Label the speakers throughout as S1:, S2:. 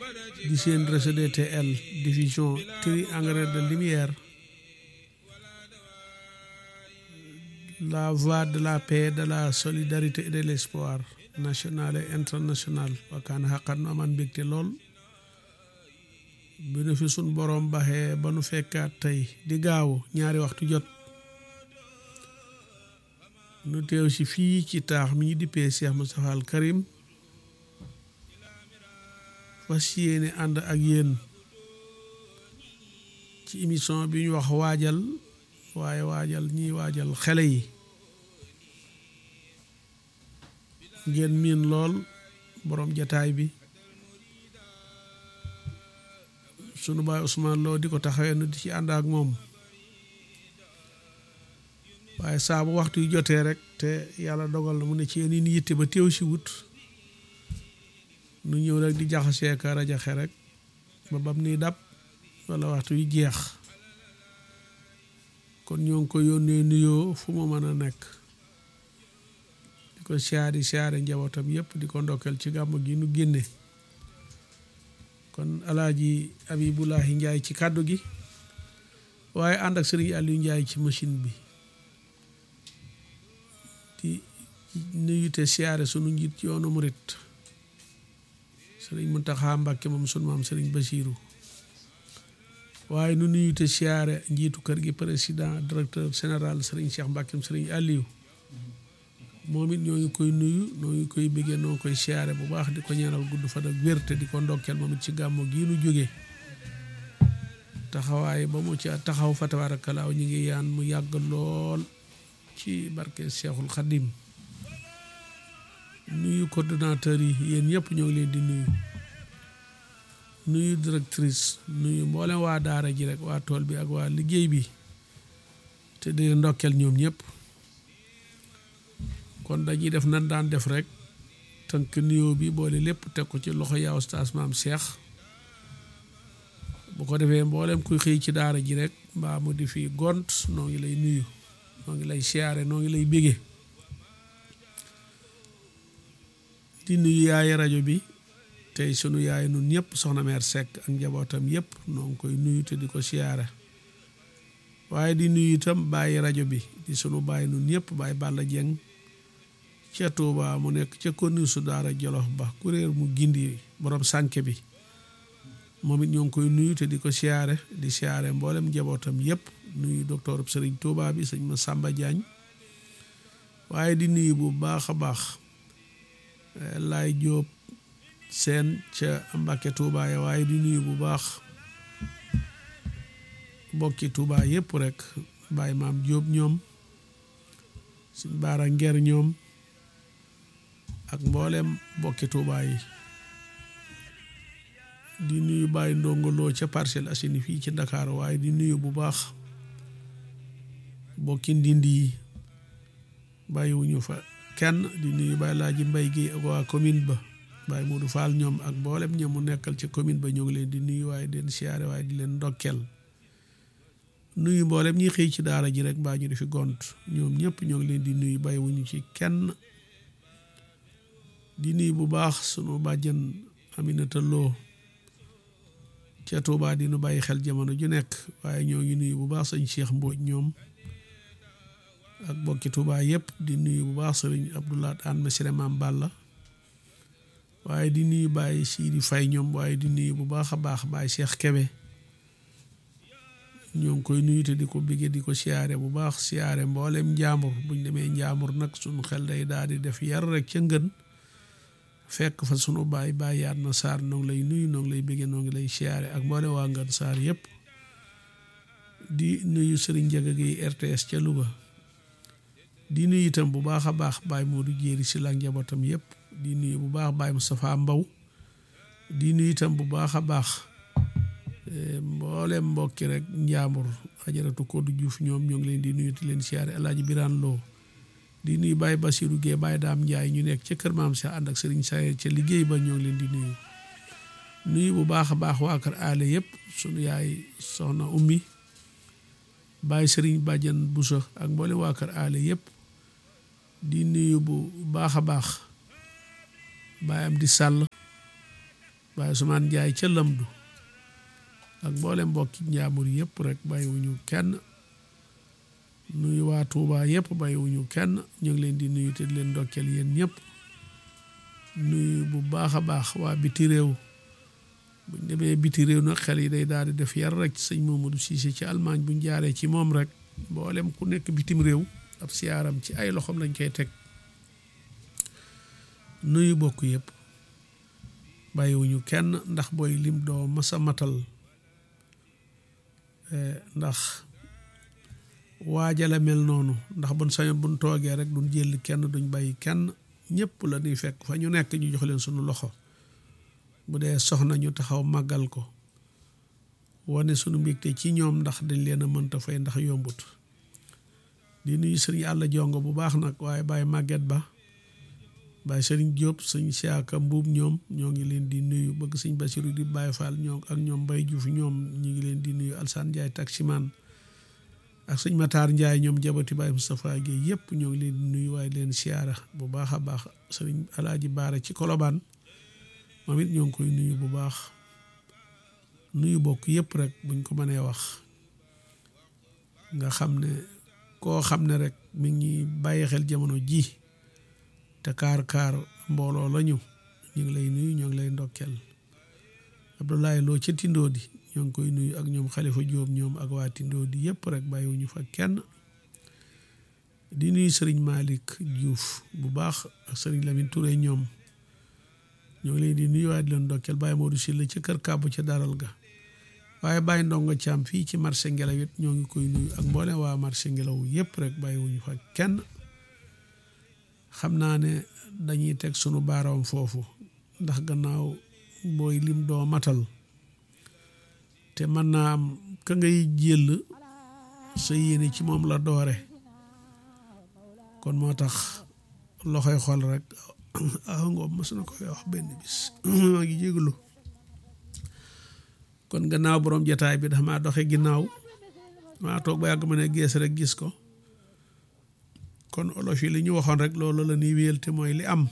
S1: di seen RCDTL diffusion tri engrais de lumière la voix de la paix de la solidarité et de l'espoir national et international wakkaan xaqat nu amaan mbégte lool bi nu fi sun boroom baxee ba nu fekkaat tey di gaawu ñaari waxtu jot nu teew si fii ci taax mi ñu dippee Cheikh Moustapha al Karim fas yéene ànd ak yéen ci émission bi ñu wax waajal waaye waajal ñiy waajal xele yi ngeen miin lool boroom jataay bi sunu baay Ousmane Lo di ko taxawee nu di ci ànd ak moom waaye saa bu waxtu yu jotee rek te yàlla dogal na mu ne ci yéen yi yitte ba teew si wut nu ñëw rek di jaxasee ka rajaxe rek ba bam ni dab wala waxtu yu jeex kon ñoo ngi ko yónnee nuyoo fu mu mën a nekk di ko siyaari siyaare njabootam yëpp di ko ndokkeel ci gàmmu gi nu génne kon alaaji Abibulahi Njaay ci kàddu gi waaye ànd ak sëriñ Aliou Njaay ci machine bi di nuyu te siyaare sunu njiit ci yoonu murit sëriñ Muntaxa Mbàkke moom sunu maam sëriñ Basiiru waaye nu nuyu te siyaare njiitu kër gi président directeur général sëriñ Cheikh Mbàkke sëriñ Aliou moom it ñoo ngi koy nuyu ñoo ngi koy bëggee noo koy siyaare bu baax di ko ñaanal gudd fan ak wér te di ko ndokkeel moom it ci gàmmu gii nu jóge taxawaay ba mu ci taxaw fa tabarakalaaw ñu ngi yaan mu yàgg lool ci barke Cheikhul Khadim nuyu coordonnateur yi yéen ñëpp ñoo ngi leen di nuyu nuyu directrice nuyu mboolem waa daara ji rek waa tool bi ak waa liggéey bi te di ndokkeel ñoom ñëpp kon dañuy def nan daan def rek tënk nuyoo bi boole lépp teg ko ci loxo yaa ustaas maam Cheikh bu ko defee mboolem kuy xëy ci daara ji rek mbaa mu di fi gont noo ngi lay nuyu noo ngi lay siyaare noo ngi lay bége di nuyu yaay rajo bi tey sunu yaay nun ñëpp soxna meer Seck ak njabootam yëpp noo ngi koy nuyu te di ko siyaare waaye di nuyu itam bàyyi rajo bi di sunu bàyyi nun ñëpp bàyyi Balla Jeng ca Tuuba mu nekk ca konni su daara Jolof ba kuréer mu gindi borom sànke bi moom it ñoo ngi koy nuyu te di ko siyaare di siyaare mboolem njabootam yëpp nuyu docteur Sëriñ Tuuba bi sëñ ma Samba Diagne waaye di nuyu bu baax a baax laay jóob seen ca Mbàkke Tuuba ya waaye di nuyu bu baax bokki Tuuba yëpp rek bàyyi maam jóob ñoom suñ baara nger ñoom ak mboolem bokki Tuuba yi di nuyu bàyyi ndongoloo ca Parcelles Assainies fii ci Dakar waaye di nuyu bu baax bokki ndindi yi bàyyiwuñu fa kenn di nuyu bàyyi laa ji mbay gi ak waa commune ba bàyyi Modou Fall ñoom ak mboolem ñoom mu nekkal ca commune ba ñoo ngi leen di nuyu waaye di leen siyaare waaye di leen ndokkeel nuyu mboolem ñi xëy ci daara ji rek mbaa ñu di fi gont ñoom ñëpp ñoo ngi leen di nuyu bàyyiwuñu ci kenn di nuyu bu baax sunu bàjjen Aminata Lo ca Tuubaa di nu bàyyi xel jamono ju nekk waaye ñoo ngi nuyu bu baax sëñ Cheikh Mbodj ñoom ak bokki Tuubaa yëpp di nuyu bu baax sëriñ Abdoulaye Anne Mesere Maam Balla waaye di nuyu Baye Sidi Fay ñoom waaye di nuyu bu baax a baax Baye Cheikh Kebe ñoo ngi koy nuyu te di ko bigge di ko siyaare bu baax siyaare mboolem njaambur buñ demee njaambur nag sunu xel day daal di def yar rek ca ngën fekk fa sunu baay baay yaat na saar noo ngi lay nuyu noo ngi lay bigge noo ngi lay siyaare ak mboolem waa ngën saar yëpp di nuyu sëriñ Njaga gi RTS ca Louga di nuyu itam bu baax a baax Baye Modou Jéeri si la njabootam yëpp di nuyu bu baax Baye Moustapha Mbaw di nuyu itam bu baax a baax mboolem mbokki rek njaambur ajaratu Koddu Juuf ñoom ñoo ngi leen di nuyu di leen siyaare Alaaji Biraan Loo di nuyu Baye Basiru Gee Baye Daam Njaay ñu nekk ca kër maam sa ànd ak sëriñ Sayer ca liggéey ba ñoo ngi leen di nuyu nuyu bu baax a baax waa kër aale yëpp sunu yaay soxna ummi Baye sëriñ Bàjjan Buso ak mboolem waa kër aale yëpp di nuyu bu baax a baax Baye am di sàll Baye Ousmane Ndiaye ca Lamdu ak mboolem mbokki njaambur yëpp rek bàyyiwuñu kenn nuyu waa Touba yëpp bàyyiwuñu kenn ñu ngi leen di nuyu te di leen ndokkeel yéen ñëpp nuyu bu baax a baax waa biti réew buñ demee biti réew nag xel yi day daal di def yar rek sëñ Mamadou Cissé ci Allemagne buñ jaaree ci moom rek mboolem ku nekk bitim réew ab siyaaram ci ay loxoom lañ koy teg nuyu bokk yëpp bàyyiwuñu kenn ndax booy lim doo masa matal ndax waajale mel noonu ndax buñ sañoon buñ toogee rek duñ jël kenn duñ bàyyi kenn ñëpp la ñuy fekk fa ñu nekk ñu jox leen sunu loxo bu dee soxna ñu taxaw màggal ko wane sunu mbégte ci ñoom ndax dañ leen a mënta fay ndax yombut di nuyu sëriñ àlla jongo bu baax nag waaye bàyyi màgget ba bàyyi sëriñ Diop sëñ Siaka Mbuub ñoom ñoo ngi leen di nuyu bëgg sëñ Basiru di Baye Fall ñoo ak ñoom Mbay Juuf ñoom ñu ngi leen di nuyu Alsaan Njaay taximaan ak sëñ Mataar Njaay ñoom jabati Baye Moustapha Guèye yëpp ñoo ngi leen di nuyu waaye leen siyaara bu baax a baax sëriñ Alaaji Baara ci Kolobaan moom it ñoo ngi koy nuyu bu baax nuyu bokk yëpp rek buñ ko mënee wax nga xam ne koo xam ne rek mi ngi bàyyi xel jamono ji te kaar kaar mbooloo lañu ñu ngi lay nuyu ñoo ngi lay ndokkeel Abdoulaye Lo ca Tindoodi ñoo ngi koy nuyu ak ñoom Xalifa Jóob ñoom ak waa Tindoodi yëpp rek bàyyiwuñu fa kenn di nuyu sëriñ Malick Diouf bu baax ak sëriñ Lamine Touré ñoom ñoo ngi leen di nuyu waaye di leen ndokkeel Baye Modou Sylla ca kër kàbbu ca daral ga waaye Baye Ndongo Caam fii ci marché ngelaw it ñoo ngi koy nuyu ak mboolem waa marché ngelaw yëpp rek bàyyiwuñu fa kenn xam naa ne dañuy teg sunu baaraam foofu ndax gannaaw booy lim doo matal te mën naa am ka ngay jël sa yéene ci moom la doore kon moo tax loxoy xol rek aw ngoom mas na koy wax benn bis maa ngi jégalu kon gannaaw borom jataay bi dafa maa doxe ginnaaw maa toog ba yàgg ma ne gees rek gis ko kon olof yi li ñu waxoon rek loolu la ñuy wéyal te mooy li am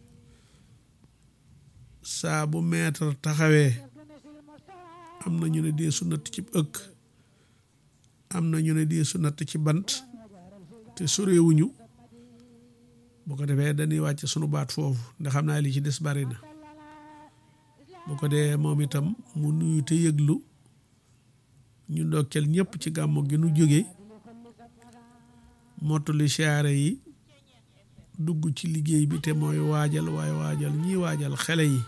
S1: saa bu maître taxawee am na ñu ne dee su natt ci ëkk am na ñu ne dee su natt ci bant te soreewuñu bu ko defee dañuy wàcc sunu baat foofu ndax xam naa li ci des bari na bu ko dee moom itam mu nuyu te yëglu ñu ndokkeel ñëpp ci gàmmu gi nu jóge mottali siyaare yi dugg ci liggéey bi te mooy waajal waaye waajal ñii waajal xele yi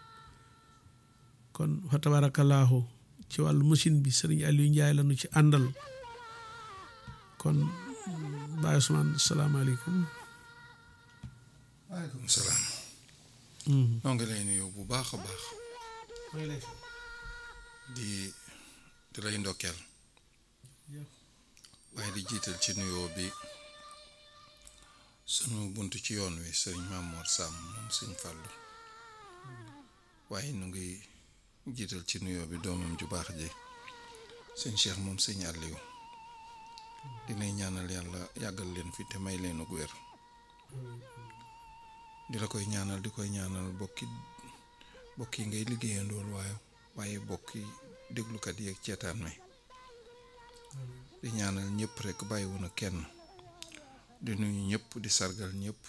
S1: kon fa tabarakallahu ci wàllu machine bi sëriñ Aliou Ndiaye la nu ci àndal kon Baye Ousmane salaamaaleykum
S2: waaleykum salaam noo ngi lay nuyu bu baax a baax di di lay ndokkeel waaye di jiital ci nuyoo bi sunu bunt ci yoon wi sëriñ Mamoor Sam moom sëñ Fàllu waaye nu ngi jiital ci nuyoo bi doomam ju baax ji sëñ Cheikh moom sëñ Aliou dinay ñaanal yàlla yàggal leen fi te may leen ak wér di la koy ñaanal di koy ñaanal bokki bokk yi ngay liggéeyandool waaye waaye bokki déglukat yi ak ceetaan mi di ñaanal ñëpp rekk bàyyiwu na kenn di nuyu ñëpp di sargal ñëpp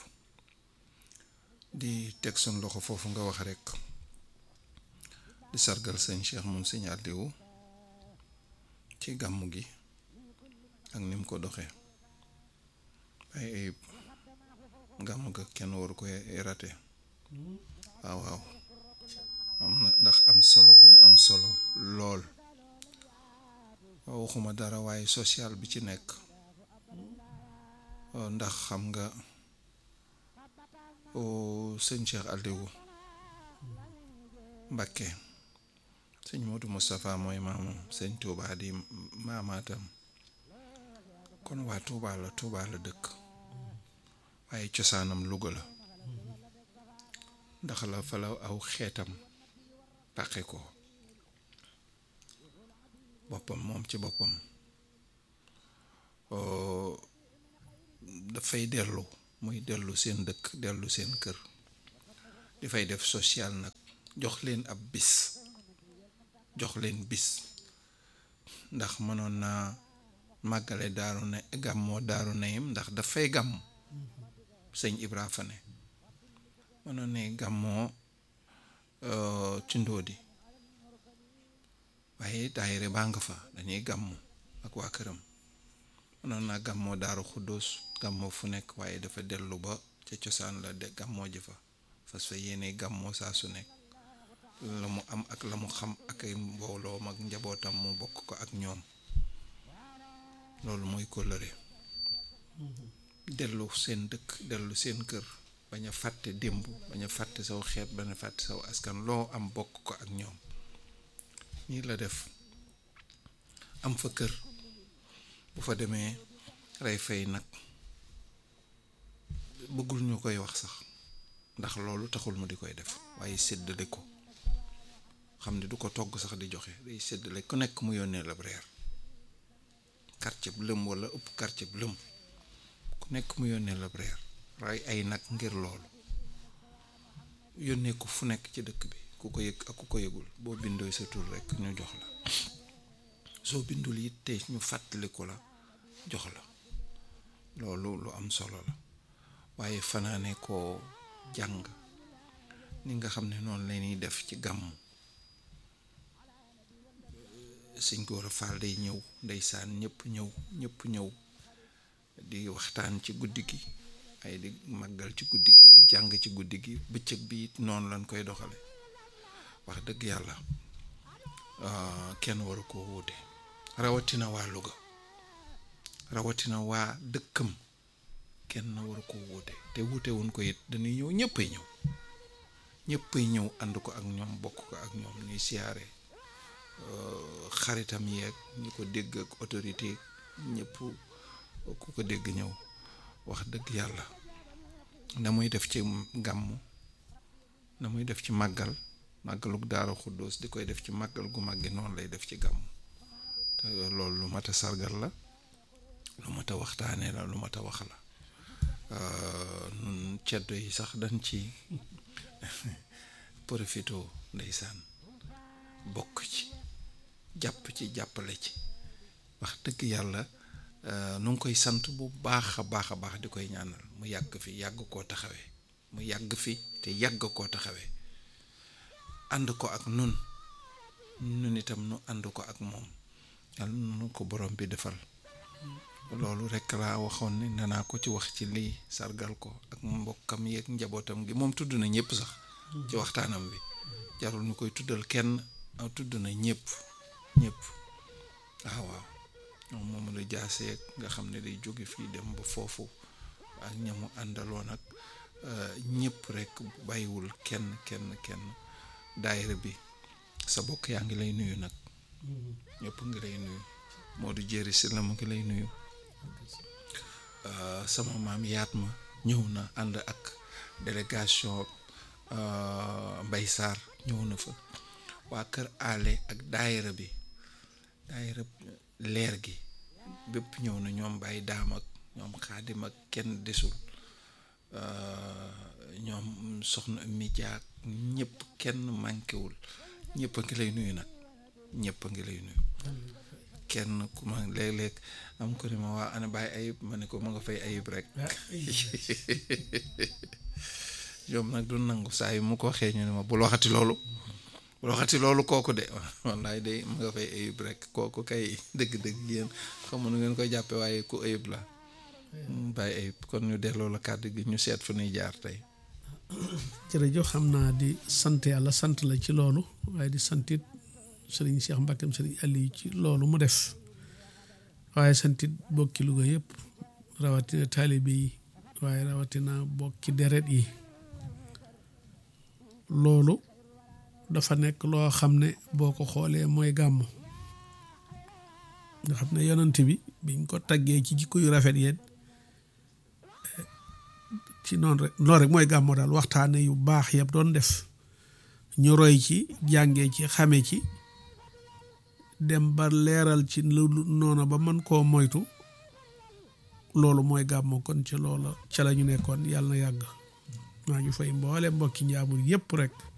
S2: di teg suñ loxo foofu nga wax rekk di sargal sëñ Cheikh moom sëñ Aliou ci gàmmu gi ak ni mu ko doxee waaye gàmmu ga kenn waru koy rate waaw waaw am na ndax am solo gum am solo lool waxuma dara waaye social bi ci nekk ndax xam nga sëñ Cheikh Aliou Mbakke sëñ Modou Moustapha mooy maamam sëñ Touba di maamaatam kon waa Touba la Touba la dëkk waaye cosaanam Louga la ndax la fa la aw xeetam pàqe ko boppam moom ci boppam dafay dellu muy dellu seen dëkk dellu seen kër di fay def social nag jox leen ab bis jox leen bis ndax mënoon naa màggale daaru na gàmmoo daaru nayim ndax dafay gàmm sëñ Ibra fa ne mënoon ne gàmmoo ci ndóodi waaye daayire baa nga fa dañuy gàmm ak waa këram mënoon naa gàmmoo daaru xuddoos gàmmoo fu nekk waaye dafa dellu ba ca cosaan la de gàmmoo ji fa fas fa yéene gàmmoo saa su nekk la mu am ak la mu xam ak ay mbooloom ak njabootam mu bokk ko ak ñoom loolu mooy kóllëre dellu seen dëkk dellu seen kër bañ a fàtte démb bañ a fàtte saw xeet bañ a fàtte saw askan loo am bokk ko ak ñoom nii la def am fa kër bu fa demee rey fay nag bëggul ñu koy wax sax ndax loolu taxul mu di koy def waaye séddale ko xam ne du ko togg sax di joxe day séddale ku nekk mu yónnee la reer quartier bu lëm wala ëpp quartier bu lëm ku nekk mu yónnee la reer ray ay nag ngir loolu yónnee ko fu nekk ci dëkk bi ku ko yëg ak ku ko yëgul boo bindoo sa tur rekk ñu jox la soo bindul it te ñu fàttaliku la jox la loolu lu am solo la waaye fanaane koo jàng ni nga xam ne noonu la ñuy def ci gàmm sëñ Gora Fall day ñëw ndeysaan ñëpp ñëw ñëpp ñëw di waxtaan ci guddi gi ay di màggal ci guddi gi di jàng ci guddi gi bëccëg bi it noonu lañ koy doxale wax dëgg yàlla kenn waru koo wuute rawatina waa Louga rawatina waa dëkkam kenn waru koo wuute te wuute wuñ ko it dañuy ñëw ñëppay ñëw ñëppay ñëw ànd ko ak ñoom bokk ko ak ñoom ñuy siyaare xaritam yeeg ñi ko dégg ak autorité ñëpp ku ko dégg ñëw wax dëgg yàlla na muy def ci gàmm na muy def ci màggal màggaluk daara xuddoos di koy def ci màggal gu màggi noonu lay def ci gàmm te loolu lu mat a sargal la lu mat a waxtaanee la lu mat a wax la nun ceddo yi sax dañ ci profito ndeysaan bokk ci jàpp ci jàppale ci wax dëgg yàlla nu ngi koy sant bu baax a baax a baax di koy ñaanal mu yàgg fi yàgg koo taxawee mu yàgg fi te yàgg koo taxawee ànd ko ak nun nun itam nu ànd ko ak moom yàlla nu ko borom bi defal loolu rekk laa waxoon ni nanaa ko ci wax ci lii sargal ko ak mbokkam yeeg njabootam gi moom tudd na ñëpp sax ci waxtaanam bi jarul ñu koy tuddal kenn tudd na ñëpp ñëpp waaw waaw moom moom la jaasee nga xam ne day jóge fii dem ba foofu ak ñamu àndaloon ak ñëpp rekk bàyyiwul kenn kenn kenn daayira bi sa bokk yaa ngi lay nuyu nag ñëpp ngi lay nuyu Modou Jéeri si la mu ngi lay nuyu sama maam yaat ma ñëw na ànd ak délégation Mbay Sarr ñëw na fa waa kër ale ak daayira bi daayira leer gi bépp ñëw na ñoom bàyyi daam ak ñoom xaadim ak kenn desul ñoom soxna mi jaak ñëpp kenn mànkewul ñëpp a ngi lay nuyu nag ñëpp a ngi lay nuyu kenn ku ma léeg-léeg am ko ne ma waa ana bàyyi ayib ma ne ko ma nga fay ayib rek ñoom nag du nangu saa yi mu ko waxee ñu ne ma bul waxati loolu bul waxati loolu kooku de wallaay de ma nga fay ayib rek kooku kay dëgg-dëgg yéen xam nu ngeen koy jàppe waaye ku ayib la bàyyi ayib kon ñu delloo la kàddu gi ñu seet fu ñuy jaar tey
S1: jërëjëf xam naa di sant yàlla sant la ci loolu waaye di santit sëriñ Cheikh Mbakkeem sëriñ Aliou ci loolu mu def waaye santit bokki Louga yëpp rawatina taalibe yi waaye rawatina bokki deret yi loolu dafa nekk loo xam ne boo ko xoolee mooy gàmmu nga xam ne yonent bi biñ ko taggee ci jikko yu rafet yéen ci noonu rek noonu rek mooy gàmmu daal waxtaane yu baax yëpp doon def ñu roy ci jàngee ci xame ci dem ba leeral ci lu noonu ba mën koo moytu loolu mooy gàmmu kon ci loola ca la ñu nekkoon yàlla na yàgg maa ngi fay mboole mbokki njaamur yëpp rek